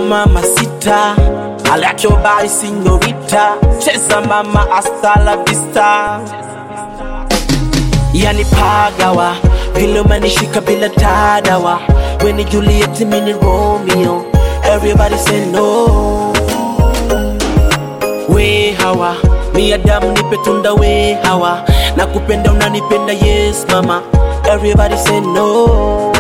mama sita I like your body señorita Cheza mama hasta la vista Yani pagawa Vile umenishika bila tadawa Weni Juliet mini Romeo Everybody say no We hawa Mi Adam nipe tunda we hawa Nakupenda unanipenda yes mama Everybody say no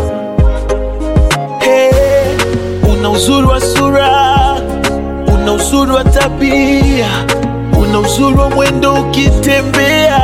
Hey, una uzuri wa sura, una uzuri wa tabia, una uzuri wa mwendo ukitembea,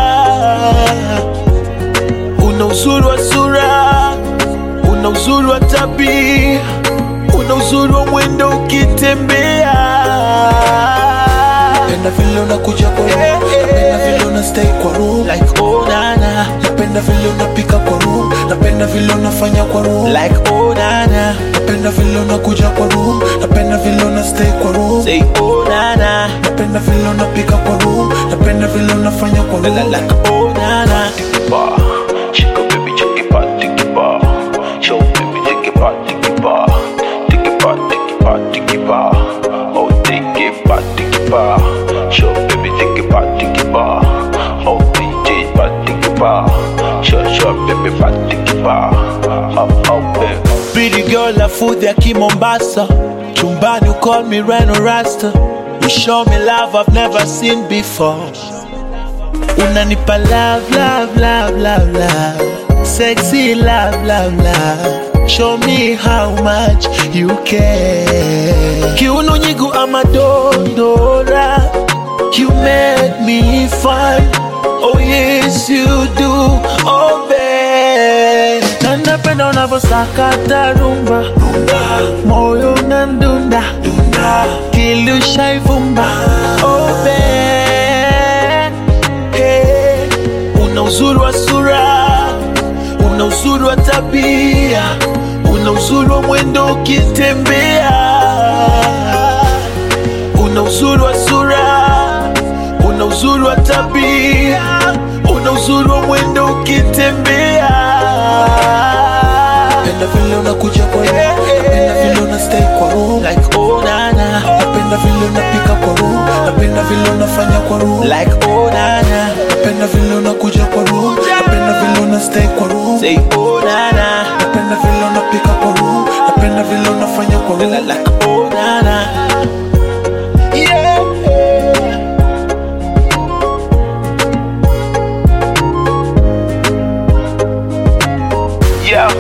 una uzuri wa sura, una uzuri wa tabia, una uzuri wa mwendo ukitembea. Napenda vile unakuja kwa room Napenda vile una stay kwa room Like oh nana, Napenda vile unapika kwa room Napenda vile unafanya kwa room like oh nana, Napenda vile unakuja kwa room Napenda vile una stay kwa room say oh nana, Napenda vile unapika kwa room Napenda vile unafanya kwa room like oh nana. bar. Shake a baby, shake it back, take it bar. Show baby, take it back, take it bar. Take it back, take it back, take it bar. Oh, take it back, take it bar. Show baby, take it back, take it bar. Oh, DJ, back, take it bar. Show, show baby, back, take it bar. Oh, oh, baby. Pretty girl, la food ya Kimombasa. Chumbani, you call me Rhino Rasta. You show me love I've never seen before. Unanipa love, love, love, love, love. Sexy love, love, love. Show me how much you care. Kiuno nyigu ama dondora. You make me fun. Oh yes you do. Oh babe. Na napenda unavyosakata rumba. Moyo unandunda. Kilushaivumba. Oh babe. Hey, una uzuri wa sura, una uzuri wa tabia, una uzuri wa mwendo ukitembea, una uzuri wa sura, una uzuri wa tabia, una uzuri wa mwendo ukitembea. Napenda vile unakuja kwa room Napenda vile una stay kwa room Like oh nana, Napenda vile unapika kwa room Napenda vile unafanya kwa room like oh nana, Napenda vile unakuja kwa room Napenda vile una stay kwa room say oh nana, Napenda vile unapika kwa room Napenda vile unafanya kwa room like oh nana. Yeah. Yeah.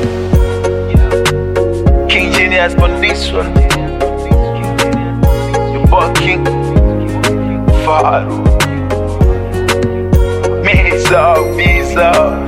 King Genius on this one. The boy King Faru. Misa, Misa.